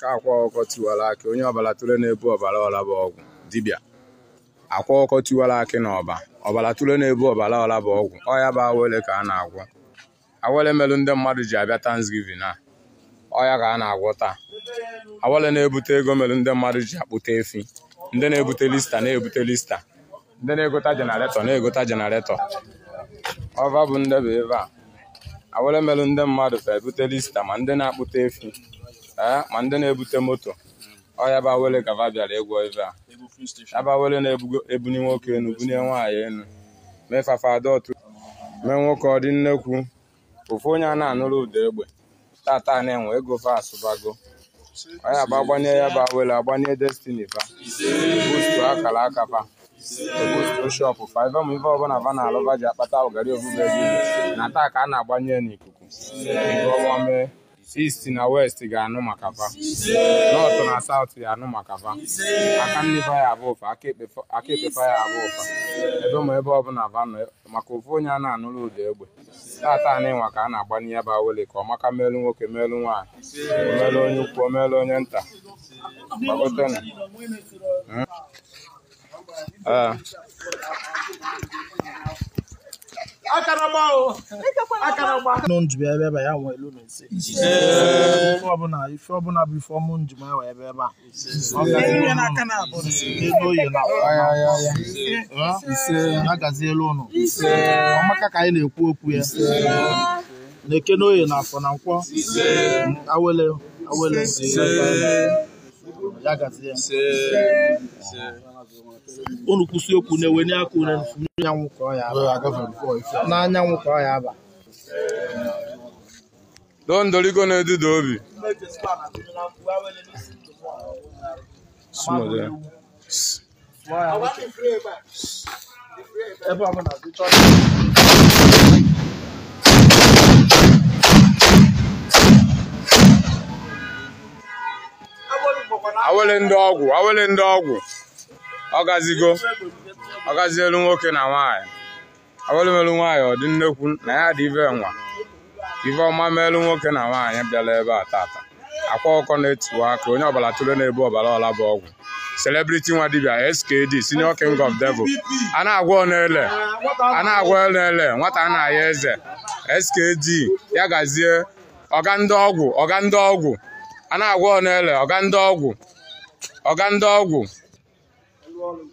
aka akwa ọkọ tiwara akị onye ọbara tụrụ na-ebu ọbara ọla bụ ọgwụ dibịa akwa ọkọ tiwara akị na ọba ọbara tụrụ na-ebu ọbara ọla bụ ọgwụ ọya bụ awele ka a na-agwọ awele melụ ndị mmadụ ji abịa Thanksgiving a ọya ka a na-agwọ taa awele na-ebute ego melụ ndị mmadụ ji akpụta efi ndị na-ebute lista na-ebute lista ndị na-egota jenaretọ na-egota jenaretọ ọva bụ ndebe ebe a awele melụ ndị mmadụ fa ebute lista ma ndị na-akpụta efi ee ma ndị na-ebute moto ọya bụ awele gava bịara ịgwọ ebe a ya bụ awele na-ebuni nwoke enu bunye nwaanyị enu mee fafada otu mee nwoke ọ dị nnekwu ofu onye a na-anụrụ ụda egbe tata na-enwe ego fa asụbago ọya bụ agbanye ya bụ awele agbanye destiny fa bustu akara aka fa bustu shọpụ fa ife ma ife ọbụla fa na-alụba ji akpata ụgari obube gị na taa ka a na-agbanye n'ikuku ọnwa mee east na west ga-anụ maka fa north na south ga-anụ maka fa aka nne fa ya abụ ụfa aka ekpe fa ya abụ ụfa ebe ma ebe ọbụla fa nọ maka ofu onye a na-anụrụ ụda egbe tata na-enwe ka a na-agbanye ya bụ awele ka ọ maka melu nwoke melu nwaanyị omelu onye ukwu omelu onye nta gbagotenu ee nụ njibe ebe ebe ya nwee elu na ise ife ọbụla ife ọbụla bụ ife ọmụ njem ewe ebe ebe a ọ gazielu elu oyi na ise ya gazielu ụnụ ọmaka ka anyị na-ekwu okwu ya na-eke n'oyi na afọ na nkwọ awele awele ya gazie unu kwụsị okwu na-ewenye aka unu n'anyanwụ ka ọ ya aba n'anyanwụ ka ọ ya aba doo ndoligo na-eduda obi ebe ọbụla dịchọ awele ndị ọgwụ awele ndị ọgwụ ọgazigo ọgazielu nwoke na nwaanyị awele melu nwaanyị ọ dị nnekwu na ya dị ive nwa ive ọma melu nwoke na nwaanyị bịara ebe a tata akwa ọkọ na-etiwa aka onye ọbara tụrụ na-ebu ọbara ọla bụ ọgwụ celebrity nwa dibia skd senior king of devil a na-agwa ọnele a na-agwa ọnele nwata a na-aya eze skd ya gazie ọga ndị ọgwụ ọga ndị ọgwụ a na-agwa ọnele ọga ndị ọgwụ ọga ndị ọgwụ